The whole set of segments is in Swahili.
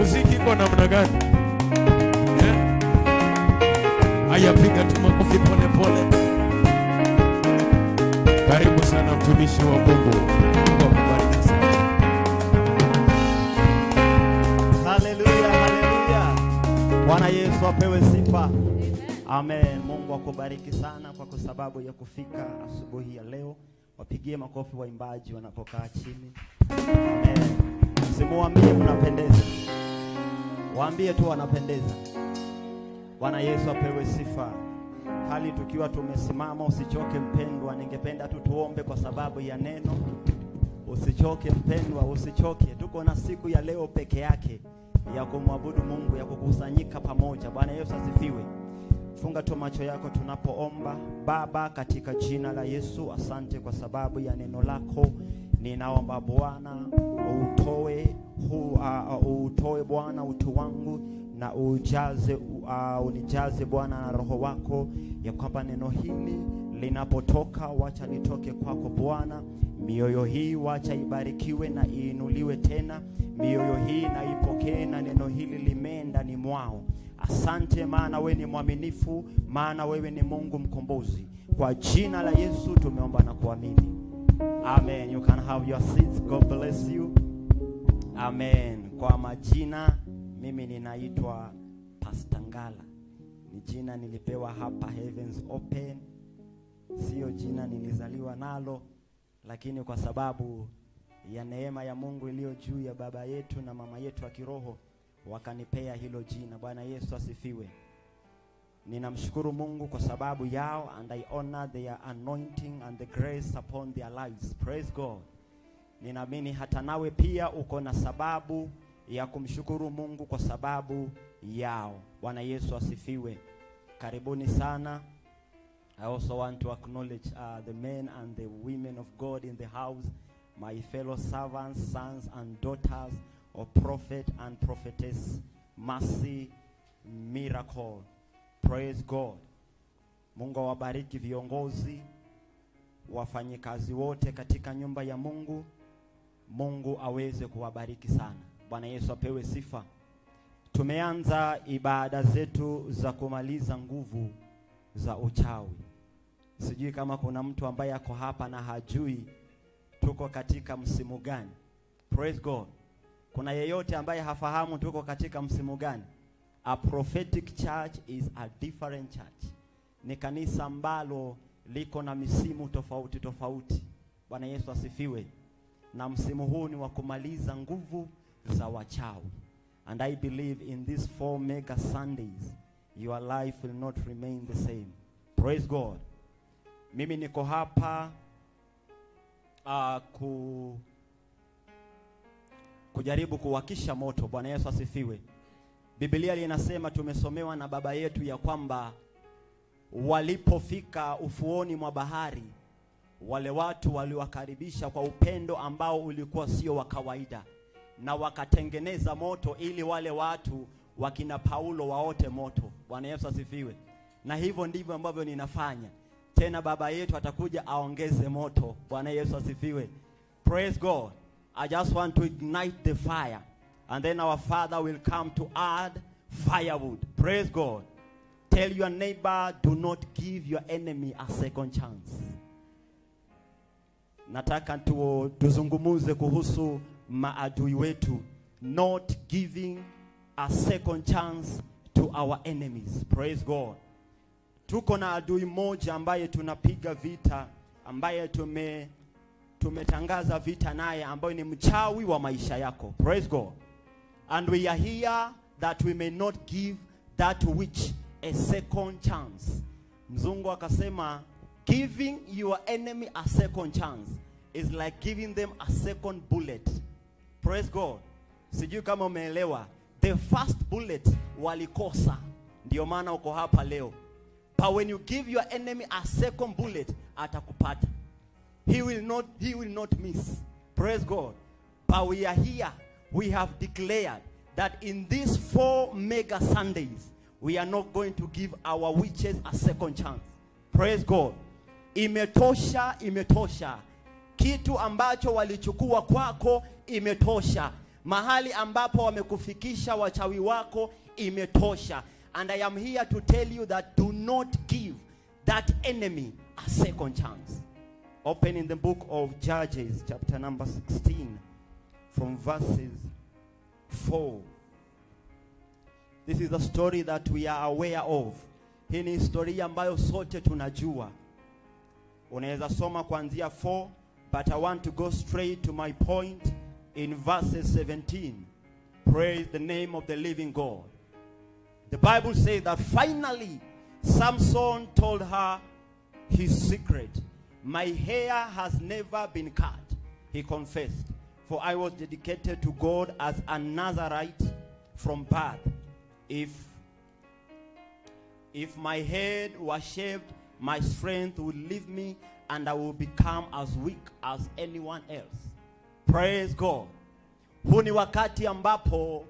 muziki iko namna gani? Eh? Haya, piga tu makofi pole pole. Karibu sana mtumishi wa Mungu. Mungu akubariki sana. Haleluya, haleluya. Bwana Yesu apewe sifa. Amen. Mungu akubariki sana kwa sababu ya kufika asubuhi ya leo. Wapigie makofi waimbaji wanapokaa chini. Amen. Simuambie mnapendeza, waambie tu wanapendeza. Bwana Yesu apewe sifa. Hali tukiwa tumesimama, usichoke mpendwa. Ningependa tu tuombe kwa sababu ya neno. Usichoke mpendwa, usichoke. Tuko na siku ya leo peke yake ya kumwabudu Mungu, ya kukusanyika pamoja. Bwana Yesu asifiwe. Funga tu macho yako tunapoomba. Baba, katika jina la Yesu, asante kwa sababu ya neno lako. Ninaomba Bwana utoe hu, uh, utoe Bwana utu wangu na ujaze uh, unijaze Bwana na roho wako, ya kwamba neno hili linapotoka, wacha litoke kwako Bwana. Mioyo hii wacha ibarikiwe na iinuliwe tena, mioyo hii na ipokee, na neno hili limee ndani mwao. Asante maana wewe ni mwaminifu, maana wewe ni Mungu mkombozi. Kwa jina la Yesu tumeomba na kuamini, amen. You can have your seats. God bless you. Amen. Kwa majina, mimi ninaitwa Pastor Ngala. Ni jina nilipewa hapa Heavens Open, sio jina nilizaliwa nalo, lakini kwa sababu ya neema ya Mungu iliyo juu ya baba yetu na mama yetu wa kiroho wakanipea hilo jina. Bwana Yesu asifiwe. Ninamshukuru Mungu kwa sababu yao and I honor their anointing and the grace upon their lives. Praise God. Ninaamini hata nawe pia uko na sababu ya kumshukuru Mungu kwa sababu yao. Bwana Yesu asifiwe. Karibuni sana. I also want to acknowledge uh, the men and the women of God in the house, my fellow servants, sons and daughters of prophet and prophetess Mercy Miracle. Praise God. Mungu awabariki viongozi, wafanyikazi wote katika nyumba ya Mungu. Mungu aweze kuwabariki sana. Bwana Yesu apewe sifa. Tumeanza ibada zetu za kumaliza nguvu za uchawi. Sijui kama kuna mtu ambaye ako hapa na hajui tuko katika msimu gani. Praise God. Kuna yeyote ambaye hafahamu tuko katika msimu gani? A prophetic church is a different church. Ni kanisa ambalo liko na misimu tofauti tofauti. Bwana Yesu asifiwe. Na msimu huu ni wa kumaliza nguvu za wachawi. And I believe in these four mega Sundays your life will not remain the same. Praise God. Mimi niko hapa uh, ku kujaribu kuwakisha moto. Bwana Yesu asifiwe. Biblia linasema tumesomewa na baba yetu ya kwamba walipofika ufuoni mwa bahari, wale watu waliwakaribisha kwa upendo ambao ulikuwa sio wa kawaida, na wakatengeneza moto ili wale watu wakina Paulo waote moto. Bwana Yesu asifiwe. Na hivyo ndivyo ambavyo ninafanya tena. Baba yetu atakuja aongeze moto. Bwana Yesu asifiwe. Praise God. I just want to ignite the fire and then our Father will come to add firewood. Praise God. Tell your neighbor, do not give your enemy a second chance. Nataka tu, tuzungumuze kuhusu maadui wetu, not giving a second chance to our enemies. Praise God. Tuko na adui mmoja ambaye tunapiga vita, ambaye tume tumetangaza vita naye, ambaye ni mchawi wa maisha yako. Praise God. And we are here that we may not give that witch a second chance. Mzungu akasema giving your enemy a second chance is like giving them a second bullet. Praise God. Sijui kama umeelewa. The first bullet walikosa, ndio maana uko hapa leo. But when you give your enemy a second bullet, atakupata. He will not, he will not miss. Praise God. But we are here. We have declared that in these four mega Sundays, we are not going to give our witches a second chance. Praise God. Imetosha, imetosha. Kitu ambacho walichukua kwako imetosha. mahali ambapo wamekufikisha wachawi wako imetosha and i am here to tell you that do not give that enemy a second chance open in the book of judges chapter number 16 from verses 4 this is a story that we are aware of hii ni historia ambayo sote tunajua unaweza soma kuanzia 4 but i want to go straight to my point in verses 17 praise the name of the living god the bible says that finally samson told her his secret my hair has never been cut he confessed for i was dedicated to god as a nazarite from birth if if my head was shaved, my strength would leave me and I will become as weak as anyone else. Praise God. Huu ni wakati ambapo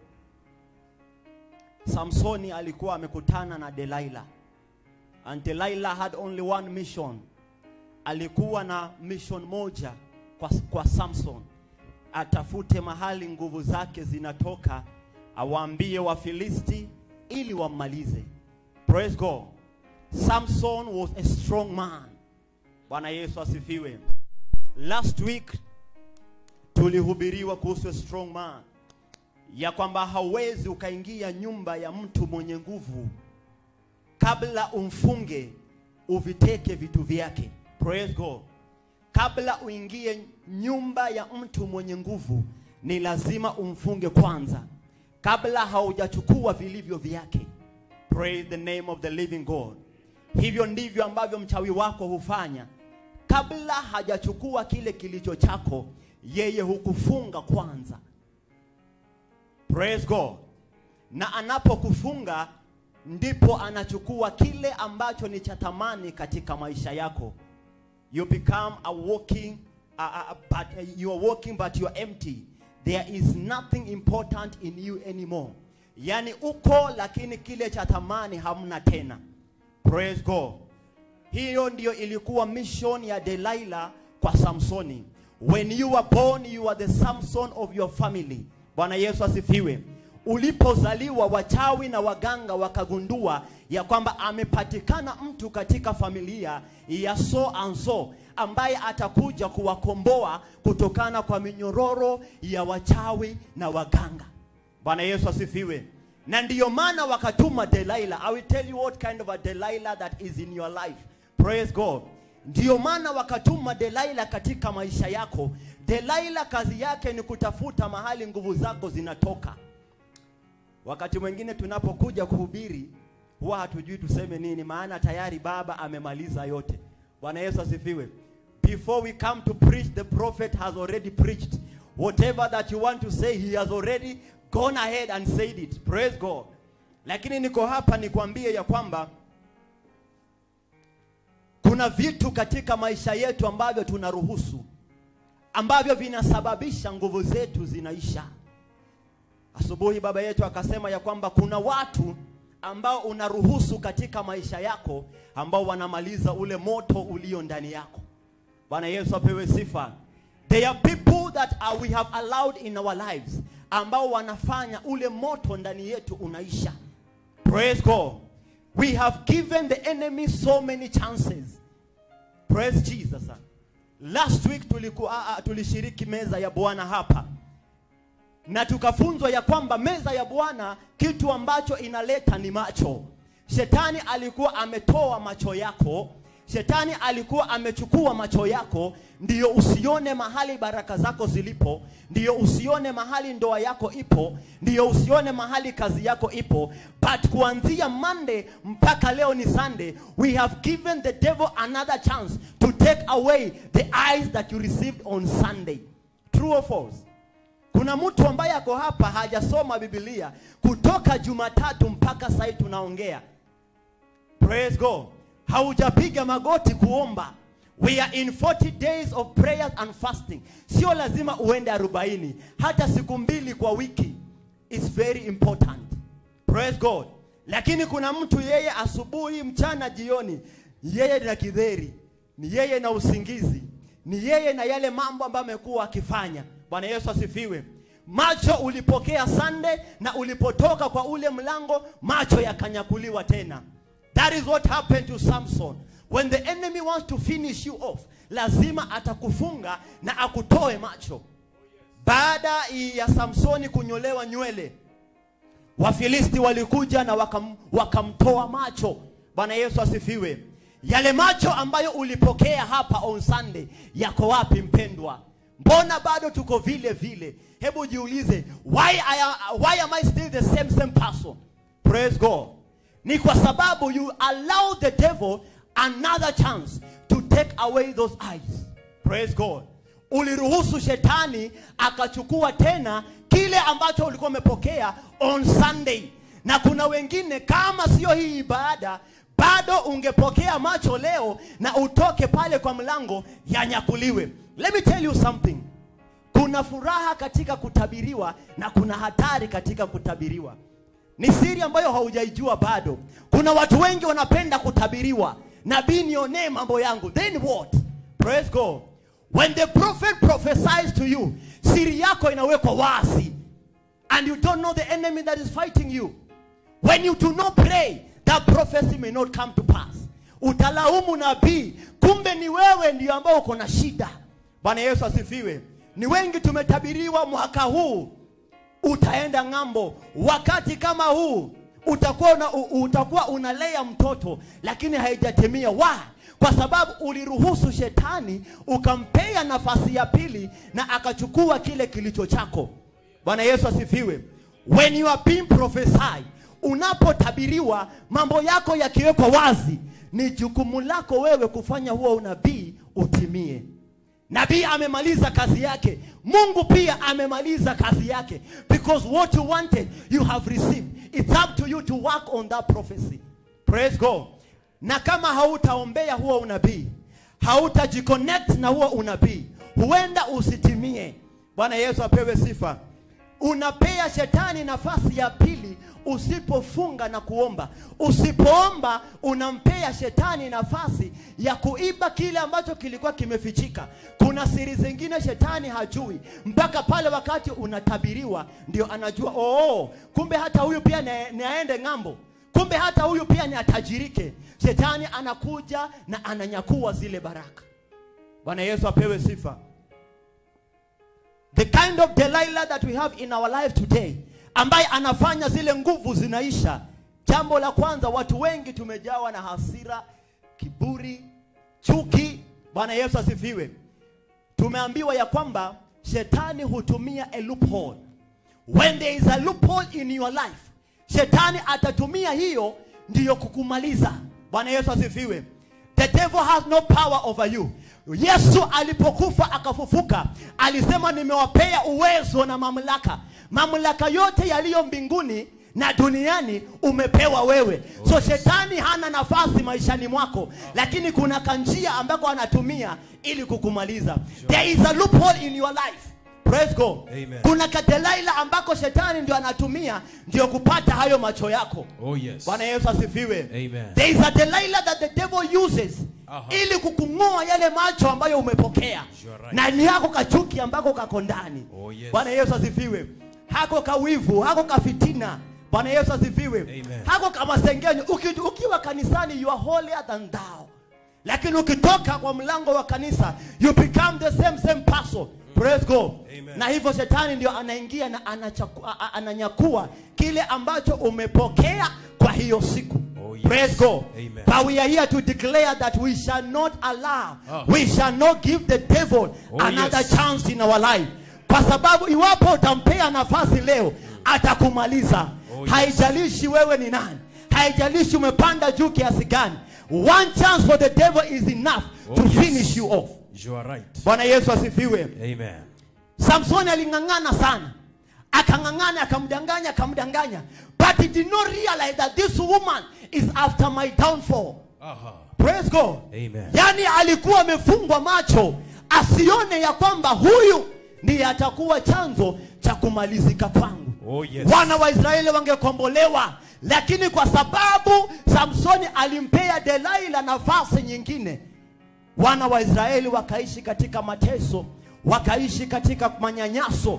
Samsoni alikuwa amekutana na Delilah. And Delilah had only one mission. Alikuwa na mission moja kwa, kwa Samson. Atafute mahali nguvu zake zinatoka, awaambie Wafilisti ili wammalize. Praise God. Samson was a strong man. Bwana Yesu asifiwe. Last week tulihubiriwa kuhusu a strong man, ya kwamba hauwezi ukaingia nyumba ya mtu mwenye nguvu kabla umfunge uviteke vitu vyake. Praise God. Kabla uingie nyumba ya mtu mwenye nguvu, ni lazima umfunge kwanza, kabla haujachukua vilivyo vyake. Praise the name of the living God. Hivyo ndivyo ambavyo mchawi wako hufanya. Kabla hajachukua kile kilicho chako, yeye hukufunga kwanza. Praise God. Na anapokufunga ndipo anachukua kile ambacho ni cha thamani katika maisha yako. You become a walking uh, uh, but uh, you are walking but you are empty. There is nothing important in you anymore. Yaani uko lakini kile cha thamani hamna tena. Praise God. Hiyo ndiyo ilikuwa mission ya Delilah kwa Samsoni. When you were born, you are the Samson of your family. Bwana Yesu asifiwe. Ulipozaliwa wachawi na waganga wakagundua ya kwamba amepatikana mtu katika familia ya so and so ambaye atakuja kuwakomboa kutokana kwa minyororo ya wachawi na waganga. Bwana Yesu asifiwe. Na ndiyo maana wakatuma Delilah. I will tell you what kind of a Delilah that is in your life. Praise God. Ndiyo maana wakatuma Delilah katika maisha yako. Delilah kazi yake ni kutafuta mahali nguvu zako zinatoka. Wakati mwingine tunapokuja kuhubiri huwa hatujui tuseme nini, maana tayari baba amemaliza yote. Bwana Yesu asifiwe. Before we come to preach, the prophet has already preached. Whatever that you want to say, he has already gone ahead and said it. Praise God. Lakini niko hapa nikwambie ya kwamba kuna vitu katika maisha yetu ambavyo tunaruhusu ambavyo vinasababisha nguvu zetu zinaisha. Asubuhi baba yetu akasema ya kwamba kuna watu ambao unaruhusu katika maisha yako ambao wanamaliza ule moto ulio ndani yako. Bwana Yesu apewe sifa. There are people that uh, we have allowed in our lives ambao wanafanya ule moto ndani yetu unaisha. Praise God. We have given the enemy so many chances. Praise Jesus. Last week tulikuwa uh, uh, tulishiriki meza ya Bwana hapa na tukafunzwa ya kwamba meza ya Bwana kitu ambacho inaleta ni macho. Shetani alikuwa ametoa macho yako, shetani alikuwa amechukua macho yako, ndiyo usione mahali baraka zako zilipo, ndiyo usione mahali ndoa yako ipo, ndiyo usione mahali kazi yako ipo. But kuanzia Monday mpaka leo ni Sunday, we have given the devil another chance to take away the eyes that you received on Sunday. True or false? Kuna mtu ambaye ako hapa hajasoma Biblia kutoka Jumatatu mpaka sasa tunaongea. Praise God. Haujapiga magoti kuomba. We are in 40 days of prayers and fasting. Sio lazima uende 40, hata siku mbili kwa wiki. It's very important. Praise God. Lakini kuna mtu yeye asubuhi, mchana, jioni, yeye na kidheri, ni yeye na usingizi, ni yeye na yale mambo ambayo amekuwa akifanya. Bwana Yesu asifiwe. macho ulipokea Sunday na ulipotoka kwa ule mlango macho yakanyakuliwa tena. That is what happened to Samson. When the enemy wants to finish you off, lazima atakufunga na akutoe macho. Baada ya Samsoni kunyolewa nywele, Wafilisti walikuja na wakam, wakamtoa macho. Bwana Yesu asifiwe. Yale macho ambayo ulipokea hapa on Sunday yako wapi mpendwa? Mbona bado tuko vile vile? Hebu jiulize, why, I, why am I still the same same person? Praise God. Ni kwa sababu you allow the devil another chance to take away those eyes. Praise God. Uliruhusu shetani akachukua tena kile ambacho ulikuwa umepokea on Sunday. Na kuna wengine kama sio hii ibada bado ungepokea macho leo na utoke pale kwa mlango yanyakuliwe. Let me tell you something. Kuna furaha katika kutabiriwa na kuna hatari katika kutabiriwa. Ni siri ambayo haujaijua bado. Kuna watu wengi wanapenda kutabiriwa. Nabii nionee mambo yangu. Then what? Praise God. When the prophet prophesies to you, siri yako inawekwa wazi. And you don't know the enemy that is fighting you. When you do not pray, that prophecy may not come to pass. Utalaumu nabii, kumbe ni wewe ndio ambao uko na shida. Bwana Yesu asifiwe. Ni wengi tumetabiriwa mwaka huu utaenda ng'ambo. Wakati kama huu utakuwa una, u- utakuwa unalea mtoto lakini haijatimia. Why? Kwa sababu uliruhusu shetani ukampea nafasi ya pili na akachukua kile kilicho chako. Bwana Yesu asifiwe. When you are being prophesied, unapotabiriwa mambo yako yakiwekwa wazi, ni jukumu lako wewe kufanya huo unabii utimie. Nabii amemaliza kazi yake, Mungu pia amemaliza kazi yake, because what you wanted you have received. It's up to you to work on that prophecy. Praise God. Na kama hautaombea huo unabii, hautajiconnect na huo unabii, huenda usitimie. Bwana Yesu apewe sifa. Unapea shetani nafasi ya pili usipofunga na kuomba. Usipoomba unampea shetani nafasi ya kuiba kile ambacho kilikuwa kimefichika. Kuna siri zingine shetani hajui mpaka pale wakati unatabiriwa ndio anajua, oh, kumbe hata huyu pia ni ni aende ng'ambo, kumbe hata huyu pia ni atajirike. Shetani anakuja na ananyakua zile baraka. Bwana Yesu apewe sifa. The kind of Delilah that we have in our life today ambaye anafanya zile nguvu zinaisha. Jambo la kwanza, watu wengi tumejawa na hasira, kiburi, chuki. Bwana Yesu asifiwe. Tumeambiwa ya kwamba shetani hutumia a loophole. When there is a loophole in your life, shetani atatumia hiyo ndiyo kukumaliza. Bwana Yesu asifiwe. The devil has no power over you. Yesu alipokufa akafufuka, alisema nimewapea uwezo na mamlaka. Mamlaka yote yaliyo mbinguni na duniani umepewa wewe. So shetani hana nafasi maishani mwako, lakini kuna kanjia ambako anatumia ili kukumaliza. There is a loophole in your life. Praise God. Amen. Kuna kadelaila ambako shetani ndio anatumia ndio kupata hayo macho yako. Oh yes. Bwana Yesu asifiwe. Amen. There is a Delilah that the devil uses Aha. ili kukung'oa yale macho ambayo umepokea You're right. na ni hako kachuki ambako kako ndani. Oh, yes. Bwana Yesu asifiwe. Hako kawivu, hako kafitina. Bwana Yesu asifiwe. Amen. Hako kamasengenyo. Uki, ukiwa kanisani you are holier than thou. Lakini ukitoka kwa mlango wa kanisa you become the same same person. Praise God. Amen. Na hivyo shetani ndio anaingia na anachaku, a- a- ananyakua kile ambacho umepokea kwa hiyo siku. Oh, yes. Praise God. Amen. But we are here to declare that we shall not allow, Ah. we shall not give the devil Oh, another yes. chance in our life. Kwa sababu iwapo utampea nafasi leo atakumaliza. Oh, yes. Haijalishi wewe ni nani, haijalishi umepanda juu kiasi gani. One chance for the devil is enough Oh, to yes. finish you off. You are right. Bwana Yesu asifiwe. Amen. Samsoni aling'ang'ana sana, akang'ang'ana, akamdanganya, akamdanganya, but he did not realize that this woman is after my downfall. Aha. Praise God. Amen. Yaani alikuwa amefungwa macho asione ya kwamba huyu ndiye atakuwa chanzo cha kumalizika kwangu. Oh yes. Wana wa Israeli wangekombolewa, lakini kwa sababu Samsoni alimpea Delaila nafasi nyingine, wana wa Israeli wakaishi katika mateso, wakaishi katika manyanyaso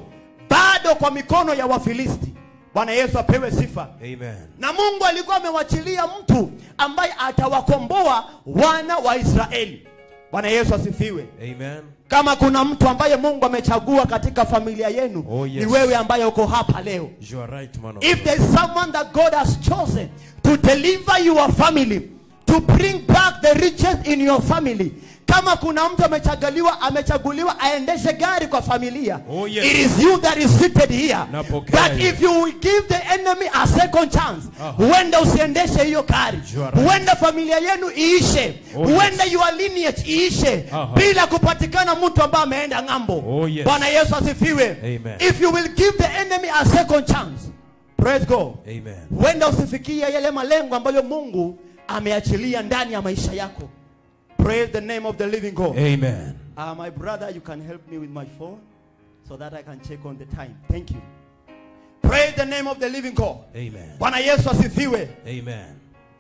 bado kwa mikono ya wafilisti bwana yesu apewe sifa Amen. na mungu alikuwa amewachilia mtu ambaye atawakomboa wana wa israeli bwana yesu asifiwe Amen. kama kuna mtu ambaye mungu amechagua katika familia yenu Oh, yes. ni wewe ambaye uko hapa leo You are right, man of if God. there is someone that god has chosen to deliver your family to bring back the riches in your family kama kuna mtu amechaguliwa amechaguliwa aendeshe gari kwa familia Oh, yes. it is you that is seated here Napokea that hiyo. if you will give the enemy a second chance Aha. huenda usiendeshe hiyo gari You are right. huenda familia yenu iishe Oh, huenda yes. your lineage iishe Aha. bila kupatikana mtu ambaye ameenda ng'ambo Oh, yes. bwana yesu asifiwe Amen. if you will give the enemy a second chance praise god Amen. huenda usifikia yale malengo ambayo mungu ameachilia ndani ya maisha yako praise the name of the living god Amen. uh, my brother you can help me with my phone so that i can check on the time thank you praise the name of the living god Amen. bwana yesu asifiwe Amen.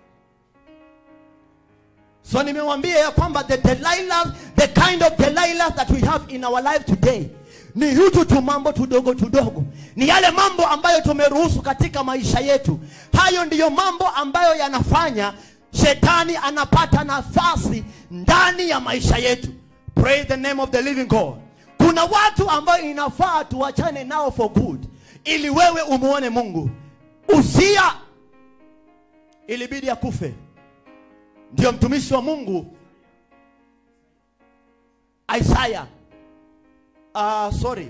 so nimewambia ya kwamba the Delilah, the kind of Delilah that we have in our life today ni hutu tu mambo tudogo tudogo ni yale mambo ambayo tumeruhusu katika maisha yetu hayo ndiyo mambo ambayo yanafanya shetani anapata nafasi ndani ya maisha yetu praise the name of the living god kuna watu ambayo inafaa tuachane nao for good ili wewe umuone mungu usia ilibidi akufe ndio mtumishi wa mungu isaya uh, sorry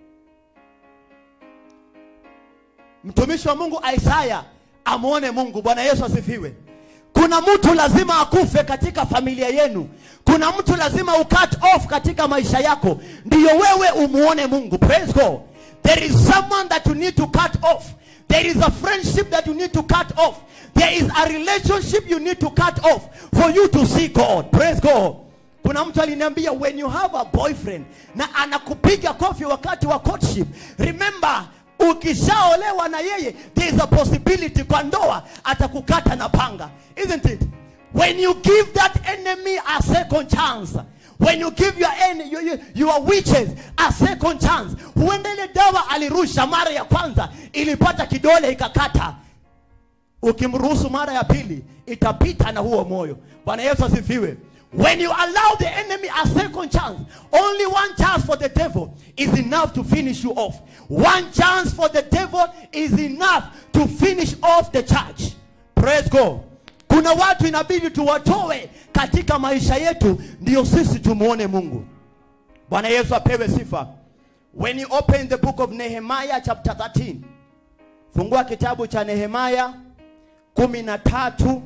mtumishi wa mungu isaya amwone mungu bwana yesu asifiwe kuna mtu lazima akufe katika familia yenu kuna mtu lazima ucut off katika maisha yako ndiyo wewe umuone mungu praise god there is someone that you need to cut off there is a friendship that you need to cut off there is a relationship you need to cut off for you to see god praise god kuna mtu aliniambia when you have a boyfriend na anakupiga kofi wakati wa courtship remember ukishaolewa na yeye there is a possibility kwa ndoa atakukata na panga isn't it when you give that enemy a second chance when you give your, en- your, your, your witches a second chance huenda ile dawa alirusha mara ya kwanza ilipata kidole ikakata ukimruhusu mara ya pili itapita na huo moyo bwana yesu asifiwe when you allow the enemy a second chance only one chance for the devil is enough to finish you off one chance for the devil is enough to finish off the church praise god kuna watu inabidi tuwatoe katika maisha yetu ndio sisi tumuone mungu bwana yesu apewe sifa when you open the book of nehemiah chapter 13 fungua kitabu cha nehemaya kumi na tatu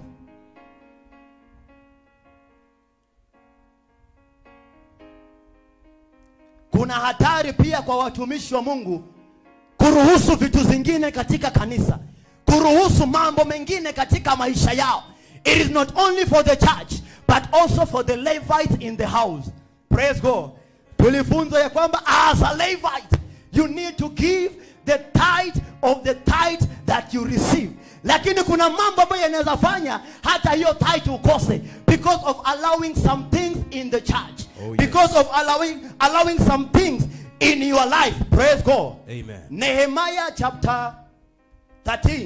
kuna hatari pia kwa watumishi wa mungu kuruhusu vitu zingine katika kanisa kuruhusu mambo mengine katika maisha yao it is not only for the church but also for the levites in the house praise god tulifunzwa ya kwamba as a levite you need to give the tithe of the tithe that you receive lakini kuna mambo ambayo yanaweza fanya hata hiyo tithe ukose because of allowing some things in the church Oh, yes. because of allowing allowing some things in your life praise god Amen. nehemiah chapter 13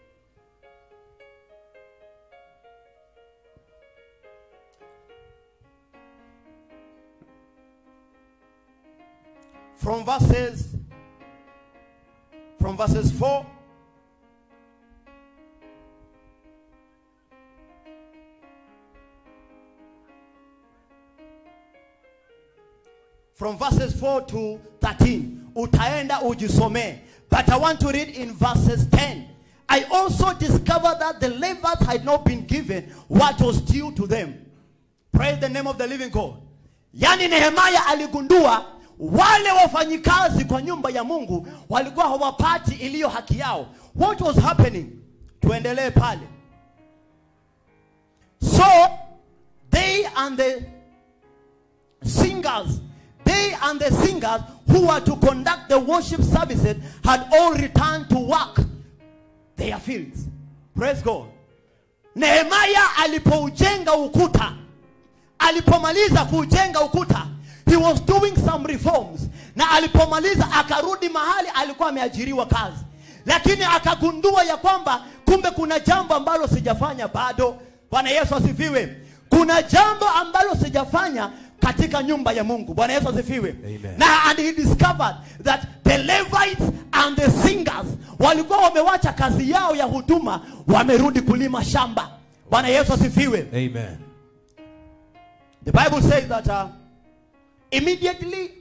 from verses from verses 4 from verses 4 to 13 utaenda ujisomee but i want to read in verses 10 i also discovered that the levites had not been given what was due to them praise the name of the living god yaani nehemaya aligundua wale wafanyikazi kwa nyumba ya mungu walikuwa hawapati iliyo haki yao what was happening tuendelee pale so they and the singers they and the singers who were to conduct the worship services had all returned to work their fields praise god nehemaya alipoujenga ukuta alipomaliza kuujenga ukuta he was doing some reforms na alipomaliza akarudi mahali alikuwa ameajiriwa kazi lakini akagundua ya kwamba kumbe kuna jambo ambalo sijafanya bado bwana yesu asifiwe kuna jambo ambalo sijafanya katika nyumba ya mungu bwana yesu asifiwe Amen. na and he discovered that the levites and the singers walikuwa wamewacha kazi yao ya huduma wamerudi kulima shamba bwana yesu asifiwe Amen. The Bible says that uh, immediately,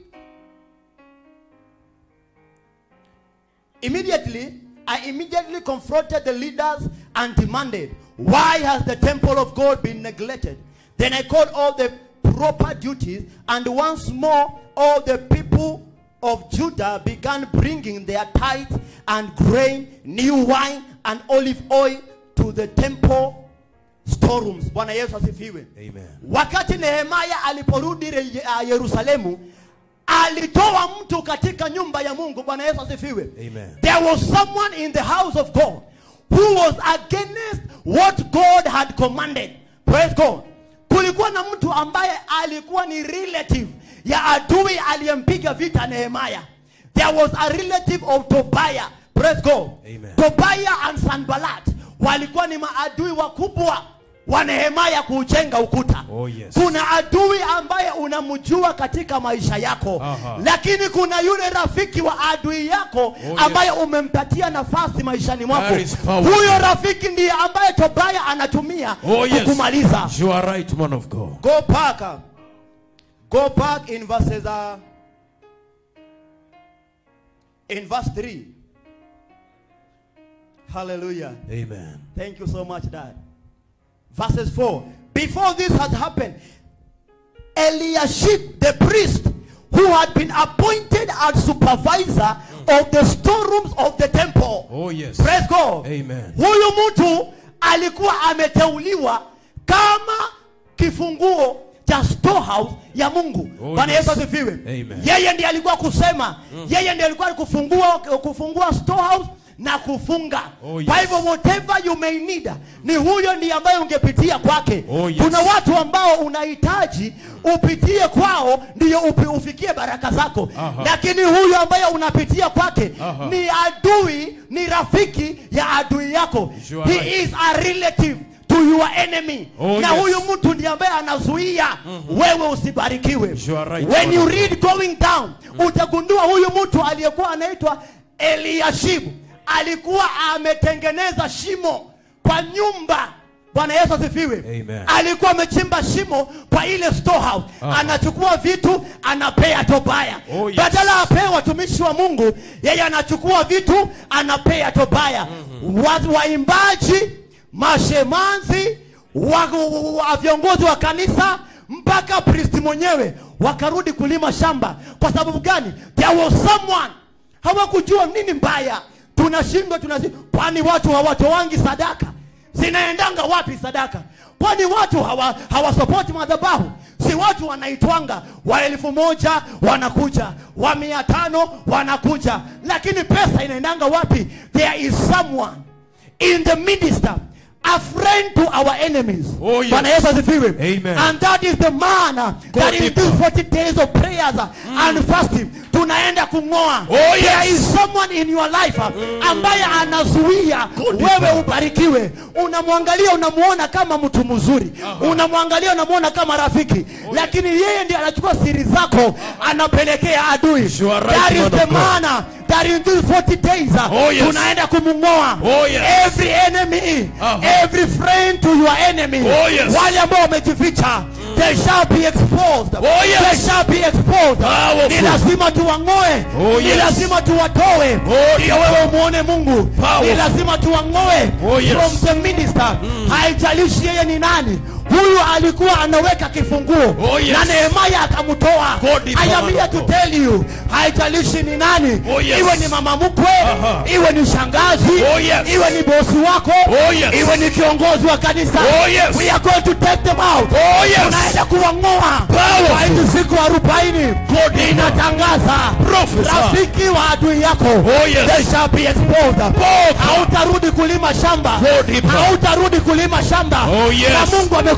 immediately, I immediately confronted the leaders and demanded, Why has the temple of God been neglected? Then I called all the proper duties, and once more all the people of Judah began bringing their tithes and grain, new wine, and olive oil to the temple storerooms. Bwana Yesu asifiwe. Amen. wakati nehemaya aliporudi re- uh, yerusalemu alitoa mtu katika nyumba ya mungu bwana yesu asifiwe Amen. there was someone in the house of god who was against what god had commanded praise god kulikuwa na mtu ambaye alikuwa ni relative ya adui aliyempiga vita nehemaya there was a relative of tobiah praise god Amen. tobiah and sanbalat walikuwa ni maadui wakubwa wa nehemaya kuujenga ukuta Oh, yes. kuna adui ambaye unamjua katika maisha yako Aha. lakini kuna yule rafiki wa adui yako yes. ambaye umempatia nafasi maishani mwako That is powerful. huyo rafiki ndiye ambaye tobaya anatumia Oh, yes. kukumaliza You are right, man of God. go back uh, go back in verses uh, in verse 3 hallelujah Amen. Thank you so much, Dad. Verses 4. Before this had happened, Eliashib, the priest, who had been appointed as supervisor of the storerooms of the temple. Oh, yes. Praise God. Amen. Huyu mtu alikuwa ameteuliwa kama kifunguo cha storehouse ya Mungu. Oh, Bwana yes. Yesu asifiwe. Amen. Yeye ndiye alikuwa kusema, yeye ndiye alikuwa kufungua kufungua storehouse na kufunga. Oh, yes. Kwa hivyo whatever you may need, ni huyo ndiye ambaye ungepitia kwake. Oh, yes. Kuna watu ambao unahitaji upitie kwao ndio upi, ufikie baraka zako. Aha. Lakini huyu ambaye unapitia kwake Aha. ni adui, ni rafiki ya adui yako. You are He right. is a relative to your enemy. Oh, na yes. huyu mtu ndiye ambaye anazuia wewe usibarikiwe. You are right, When you Lord. read going down, utagundua huyu mtu aliyekuwa anaitwa Eliashibu alikuwa ametengeneza shimo kwa nyumba. Bwana Yesu asifiwe. Amen. Alikuwa amechimba shimo kwa ile storehouse. Aha. Anachukua vitu anapea Tobaya. Oh, yes. Badala apee watumishi wa Mungu, yeye anachukua vitu anapea Tobaya. Wa- Waimbaji, mashemanzi, wa, wa viongozi wa kanisa mpaka pristi mwenyewe wakarudi kulima shamba. Kwa sababu gani? There was someone hawakujua nini mbaya. Tunashindwa tunashindwa, kwani watu hawatoangi sadaka? Zinaendanga wapi sadaka? Kwani watu hawa hawasapoti madhabahu? Si watu wanaitwanga wa elfu moja wanakuja, wa mia tano wanakuja, lakini pesa inaendanga wapi? There is someone in the minister a friend to our enemies. Oh, yes. Bwana Yesu asifiwe. Amen. And that is the man uh, that in deeper. these 40 days of prayers uh, and fasting tunaenda kung'oa. Oh, yes. There is someone in your life uh, ambaye anazuia wewe ubarikiwe. Unamwangalia unamuona kama mtu mzuri. Unamwangalia unamuona kama rafiki. Lakini yeye ndiye anachukua siri zako anapelekea adui. You are right, That is man the of God. man uh, that in these 40 days uh, Oh, yes. tunaenda kumng'oa. Oh, yes. Every enemy, Aha. every friend to your enemy. Oh, yes. Wale ambao wamejificha, they shall be exposed. Oh, yes. They shall be exposed. Powerful. Ni lazima tuwang'oe. Oh, Ni yes. lazima tuwatoe. Oh, Ndio yes. wewe umuone Mungu. Powerful. Ni lazima tuwang'oe Oh, yes. from the minister. Haijalishi yeye ni nani. Huyu alikuwa anaweka kifunguo Oh, yes. na Nehemia akamtoa. God is I am powerful. here to tell you, haijalishi ni nani. Oh, yes. Iwe ni mama mkwe, Aha. iwe ni shangazi, Oh, yes. iwe ni bosi wako, Oh, yes. iwe ni kiongozi wa kanisa. Oh, yes. We are going to take them out. Oh, yes. Tunaenda kuwang'oa Powerful. kwa hizi siku arobaini. God is Inatangaza Prophesy. rafiki wa adui yako Oh, yes. they shall be exposed. Powerful. Hautarudi kulima shamba, God is hautarudi kulima shamba. Oh, yes. Na Mungu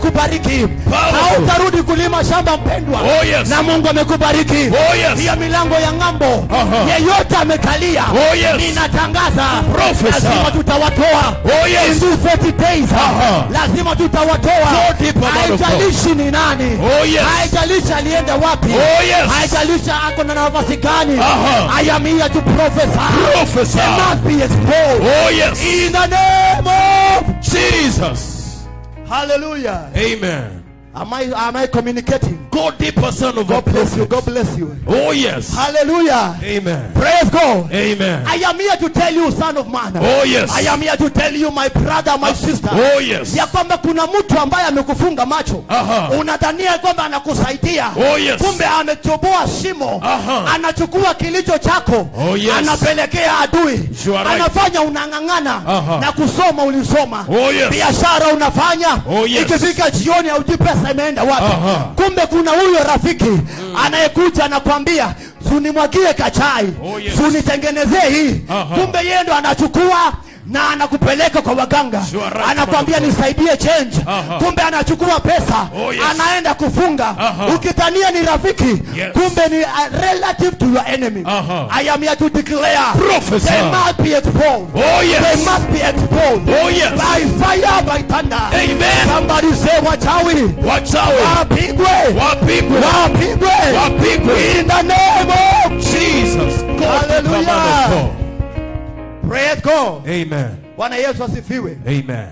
amekubariki Powerful. hautarudi kulima shamba mpendwa Oh, yes. na mungu amekubariki Oh, yes. hiyo milango ya ng'ambo Aha. yeyote amekalia Oh, yes. ninatangaza Professor. lazima tutawatoa Oh, yes. In these 40 days Aha. lazima tutawatoa Go deeper, man of God. haijalishi ni nani Oh, yes. haijalishi alienda wapi Oh, yes. haijalishi ako na nafasi gani Aha. I am here to prophesy Prophesy. They must be exposed Oh, yes. in the name of Jesus. hallelujah Amen. am I, am I communicating Go deeper, son of a God bless you prophet. God bless you Oh, yes. hallelujah Amen. praise God Amen. I am here to tell you son of man Oh, yes. I am here to tell you my brother my sister Oh, yes. ya kwamba kuna mtu ambaye amekufunga macho Aha. unadhania kwamba anakusaidia Oh, yes. kumbe ametoboa shimo Aha. anachukua kilicho chako Oh, yes. anapelekea adui You are right. anafanya unang'ang'ana Aha. na kusoma ulisoma Oh, yes. biashara unafanya Oh, yes. ikifika jioni haujui pesa imeenda wapi Aha. kumbe kuna huyo rafiki anayekuja anakwambia sunimwagie kachai Oh, yes. sunitengenezee hii Aha. kumbe yeye ndo anachukua na anakupeleka kwa waganga You are right, anakwambia man of God. nisaidie change Aha. kumbe anachukua pesa Oh, yes. anaenda kufunga Aha. ukidhania ni rafiki Yes. kumbe ni a relative to your enemy Aha. I am here to declare Prophesy. they must be exposed Oh, yes. they must be exposed Oh, yes. by fire by thunder Amen. somebody say wachawi Watch out. wapigwe Wapigwe. wapigwe Wapigwe. in the name of Jesus. God, Hallelujah. man of praise God God. Amen. bwana yesu asifiwe Amen.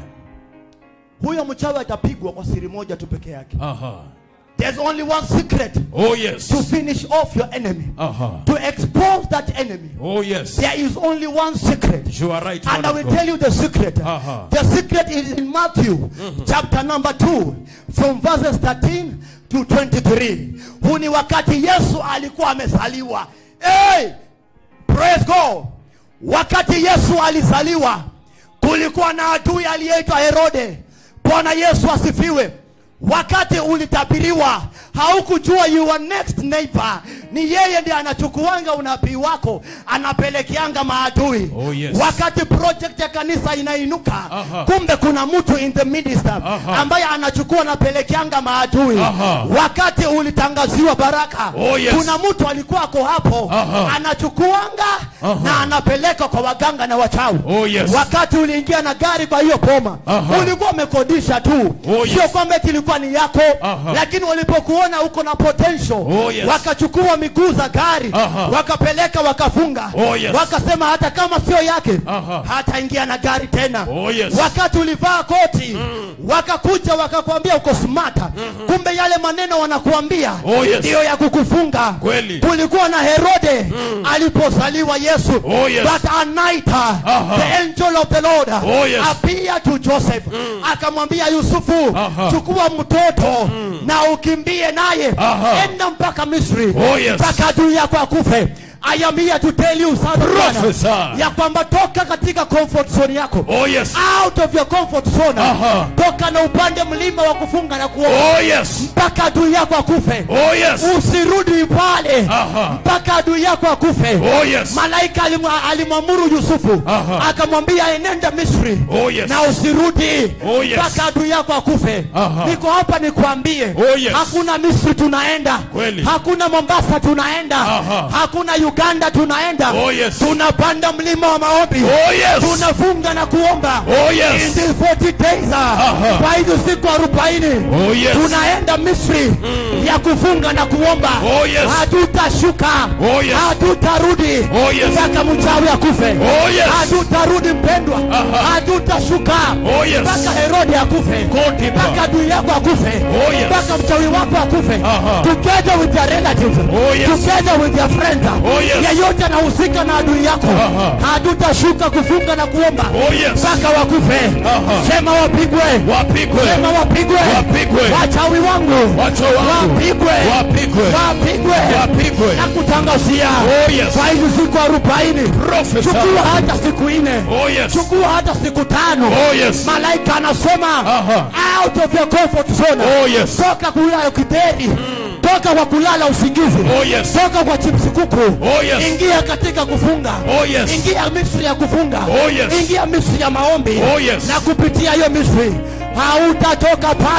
huyo mchawi atapigwa kwa siri moja tu peke yake Uh-huh. there's only one secret Oh, yes. to finish off your enemy Uh-huh. to expose that enemy Oh, yes. there is only one secret You are right, and man I of will God. tell you the secret. Uh-huh. The secret is in Matthew chapter number 2 from verses 13 to 23. Huu ni wakati Yesu alikuwa amezaliwa. Hey! Praise God. Wakati Yesu alizaliwa kulikuwa na adui aliyeitwa Herode. Bwana Yesu asifiwe. Wakati ulitabiriwa haukujua your next neighbor ni yeye ndiye anachukuanga unabii wako anapelekeanga maadui Oh, yes. wakati project ya kanisa inainuka Aha. kumbe kuna mtu in the minister Aha. ambaye anachukua anapelekeanga maadui Aha. wakati ulitangaziwa baraka Oh, yes. kuna mtu alikuwa ako hapo Aha. anachukuanga Aha. na anapeleka kwa waganga na wachawi Oh, yes. wakati uliingia na gari kwa hiyo boma Aha. ulikuwa umekodisha tu Oh, yes. sio kwamba eti ilikuwa ni yako Aha. lakini walipokuona uko na potential Oh, yes. wakachukua miguu za gari Aha. wakapeleka wakafunga Oh, yes. wakasema hata kama sio yake Aha. hataingia na gari tena Oh, yes. wakati ulivaa koti wakakuja wakakwambia uko smata kumbe yale maneno wanakuambia Oh, yes. ndiyo ya kukufunga Kweli. kulikuwa na herode alipozaliwa yesu Oh, yes. but a night uh, Aha. the angel of the lord uh, Oh, yes. appeared to joseph akamwambia yusufu Aha. chukua mtoto na ukimbie naye Aha. enda mpaka misri Oh, yes. mpaka adui yako akufe I am here to tell you son of man, Prophesy. ya kwamba toka katika comfort zone yako Oh, yes. out of your comfort zone Aha. toka na upande mlima wa kufunga na kuomba Oh, yes. mpaka adui yako akufe Oh, yes. usirudi pale Aha. mpaka adui yako akufe Oh, yes. malaika alimwa- alimwamuru yusufu Aha. akamwambia enenda misri Oh, yes. na usirudi Oh, yes. mpaka adui yako akufe Aha. niko hapa nikwambie Oh, yes. hakuna misri tunaenda Kweli. hakuna mombasa tunaenda Aha. hakuna uganda tunaenda Oh, yes. tunapanda mlima wa maombi Oh, yes. tunafunga na kuomba Oh, In yes. these 40 days Aha. kwa hizo siku arobaini Oh, yes. tunaenda misri ya kufunga na kuomba Oh, yes. hatutashuka Oh, yes. hatutarudi Oh, yes. mpaka mchawi akufe Oh, yes. hatutarudi mpendwa Aha. hatutashuka Oh, yes. mpaka herode akufe Go deeper. mpaka adui yako akufe Oh, yes. mpaka mchawi wako akufe Aha. together with your relatives Oh, yes. together with your friends Oh, yes. yeyote anahusika na adui yako Aha. hatutashuka kufunga na kuomba Oh, yes. mpaka wakufe Aha. sema wapigwe Wapigwe. sema wapigwe Wapigwe. wachawi wangu Wacha wangu. wapigwe Wapigwe. wapigwe Wapigwe. na kutangazia Oh, yes. kwa hizi siku arobaini Prophesy. chukua hata siku nne Oh, yes. chukua hata siku tano Oh, yes. malaika anasema Aha. out of your comfort zone Oh, yes. toka kulala kiteri toka kwa kulala usingizi Oh, yes. toka kwa chipsi kuku Oh, yes. ingia katika kufunga Oh, yes. ingia misri ya kufunga Oh, yes. ingia misri ya maombi Oh, yes. na kupitia hiyo misri hautatoka pale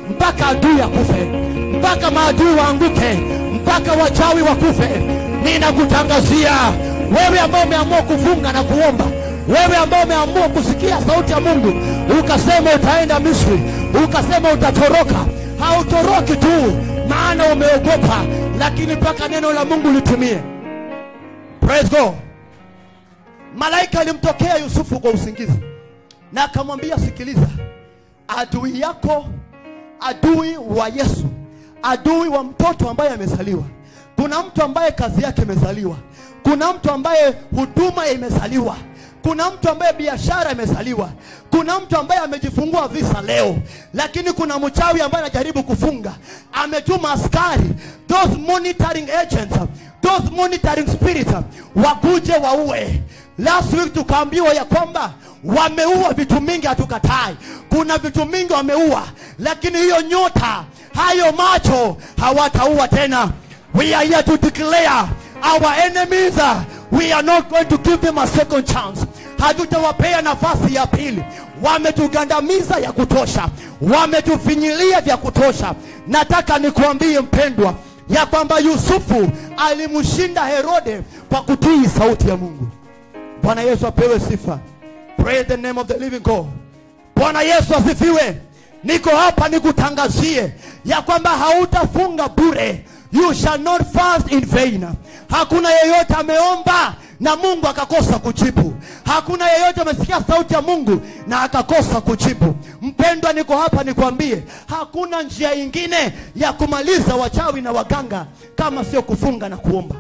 mpaka adui akufe mpaka maadui waanguke mpaka wachawi wakufe ninakutangazia wewe ambao umeamua kufunga na kuomba wewe ambao umeamua kusikia sauti ya mungu ukasema utaenda misri ukasema utatoroka hautoroki tu maana umeogopa lakini mpaka neno la mungu litumie praise god malaika alimtokea yusufu kwa usingizi na akamwambia sikiliza adui yako adui wa yesu adui wa mtoto ambaye amezaliwa kuna mtu ambaye kazi yake imezaliwa kuna mtu ambaye huduma imezaliwa kuna mtu ambaye biashara imezaliwa kuna mtu ambaye amejifungua visa leo lakini kuna mchawi ambaye anajaribu kufunga ametuma askari those monitoring agents those monitoring spirits wakuje waue last week tukaambiwa ya kwamba wameua vitu mingi hatukatai kuna vitu mingi wameua lakini hiyo nyota hayo macho hawataua tena we are here to declare our enemies uh, we are not going to give them a second chance hatutawapea nafasi ya pili wametugandamiza ya kutosha wametufinyilia vya kutosha nataka nikuambie mpendwa ya kwamba yusufu alimshinda herode kwa kutii sauti ya mungu bwana yesu apewe sifa praise the name of the living god bwana yesu asifiwe niko hapa nikutangazie ya kwamba hautafunga bure you shall not fast in vain hakuna yeyote ameomba na mungu akakosa kujibu hakuna yeyote amesikia sauti ya mungu na akakosa kujibu mpendwa niko hapa nikwambie hakuna njia ingine ya kumaliza wachawi na waganga kama sio kufunga na kuomba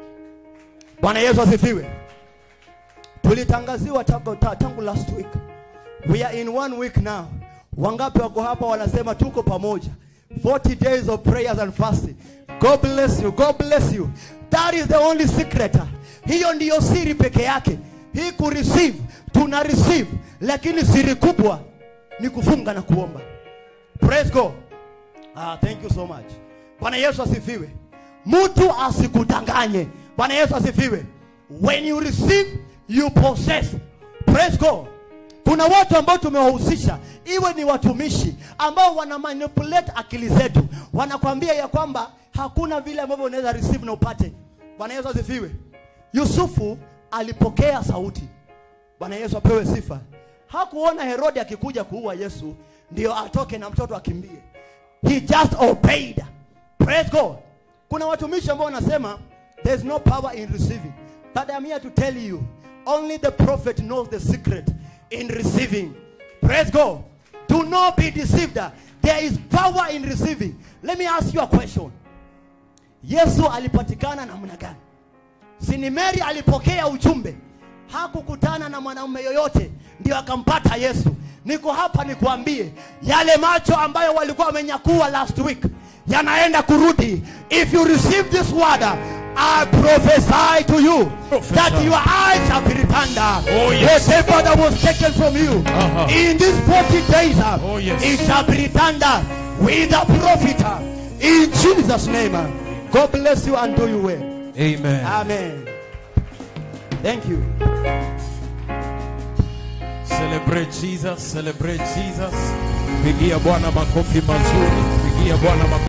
bwana yesu asifiwe tulitangaziwa tangu, ta- tangu last week we are in one week now wangapi wako hapa wanasema tuko pamoja 40 days of prayers and fasting god bless you god bless you that is the only secret hiyo ndiyo siri peke yake hii kureceive tuna receive lakini siri kubwa ni kufunga na kuomba praise god ah, thank you so much bwana yesu asifiwe mtu asikudanganye bwana yesu asifiwe when you receive you possess praise god kuna watu ambao tumewahusisha iwe ni watumishi ambao wana manipulate akili zetu wanakwambia ya kwamba hakuna vile ambavyo unaweza receive na upate bwana yesu asifiwe yusufu alipokea sauti bwana yesu apewe sifa hakuona herode akikuja kuua yesu ndio atoke na mtoto akimbie he just obeyed praise god kuna watumishi ambao wanasema there's no power in receiving but i'm here to tell you only the prophet knows the secret in receiving praise god do not be deceived there is power in receiving let me ask you a question yesu alipatikana namna gani sini mary alipokea ujumbe hakukutana na mwanaume yoyote ndio akampata yesu niko hapa nikuambie yale macho ambayo walikuwa wamenyakua last week yanaenda kurudi if you receive this word I prophesy to you Prophesy. that your eyes shall be returned. Oh, yes. Whatever that was taken from you Uh-huh. in these 40 days, uh, Oh, yes. it shall be returned uh, with a profit. uh, In Jesus' name. uh. God bless you and do you well. Amen. Amen. Thank you. Celebrate Jesus, celebrate Jesus. Pigia Bwana makofi mazuri. Pigia Bwana makofi